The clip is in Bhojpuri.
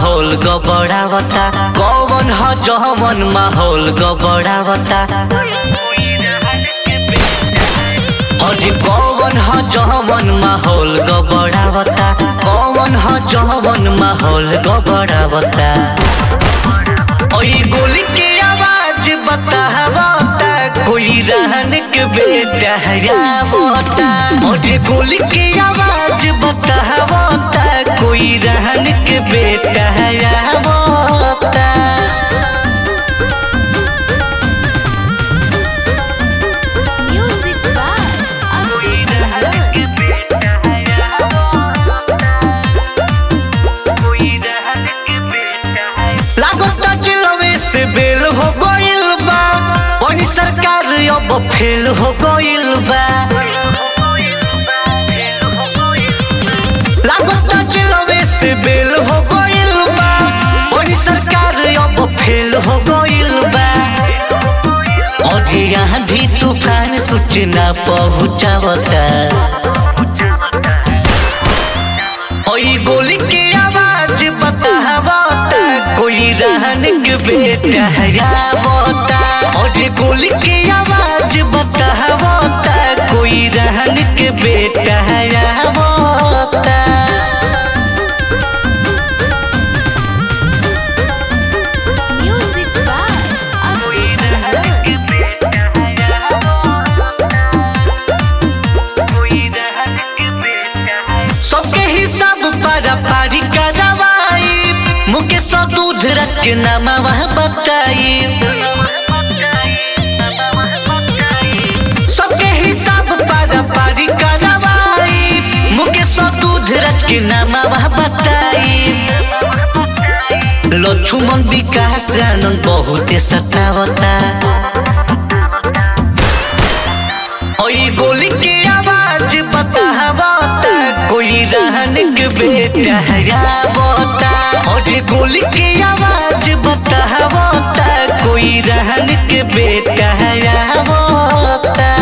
माहौल गबड़ावता कौन ह जवन माहौल गबड़ावता अरे कौन ह जवन माहौल गबड़ावता कौन ह जवन माहौल गबड़ावता ओई गोली के आवाज बतावता कोई रहन के बेटा हयावता ओरे गोली के आवाज बतावता कोई रहन के बेटा हयावता Music by Abdi Rahman. लागता चिलवे से बेल हो गइल बा पानी सरकार अब फेल हो गइल बा लागता चिलवे से बेल हो गइल बा पानी सरकार अब फेल हो गइल बा और यहाँ भी तूफान सूचना पहुँचावता ओई गोली के आवाज बतावता कोई रहन के बेटा हयावता और गोली के आवाज बतावता कोई रहन के बेटा हयावता Music by Abdi Rahman. सबके हिसाब पारा पारी करवाई मुकेश दूध रख के नामा वह बताई सबके हिसाब पारा पारी करवाई मुकेश दूध रख के नामा वह बताई लक्ष्मण विकास आनंद बहुत सतावता ओई गोली के आवाज बतावता कोई रहन के बेटा हयावता और गोली के आवाज बतावता कोई रहन के बेटा हयावता